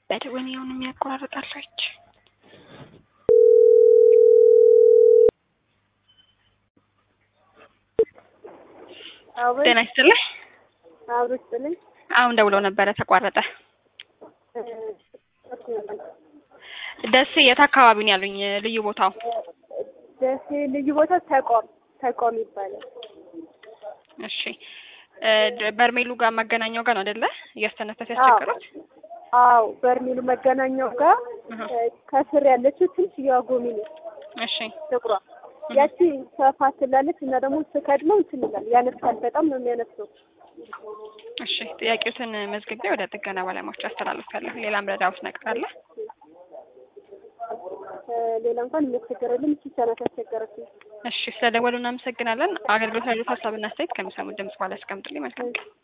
በደወን ያሁን የሚያቆራርጣለች ጤና ይስጥልኝ። አብሮ ይስጥልኝ። አሁን ደውለው ነበረ ተቋረጠ። ደሴ የት አካባቢ ነው ያሉኝ? ልዩ ቦታው ደሴ ልዩ ቦታ ተቋም ተቋም ይባላል። እሺ እ በርሜሉ ጋር መገናኛው ጋር ነው አይደለ? እያስተነፈሰ ያስቸገሩት። አዎ በርሜሉ መገናኛው ጋር ከስር ያለችው ትንሽ የጎሚ ነች እሺ ጥቁሯ ያቺ ሰፋ ትላለች እና ደግሞ ስከድነው እንትን ይላል ያነሳል። በጣም ነው የሚያነሳው። እሺ ጥያቄዎትን መዝግቤ ወደ ጥገና ባለሙያዎች አስተላልፋለሁ። ሌላ ምረዳውት ነገር አለ? ሌላ እንኳን የሚያስቸገረልን እቺ ሰናት ያስቸገረችኝ። እሺ ስለደወሉ እናመሰግናለን። አገልግሎት ያሉት ሀሳብና አስተያየት ከሚሰሙት ድምጽ በኋላ ያስቀምጡልኝ። መልካም ቀን።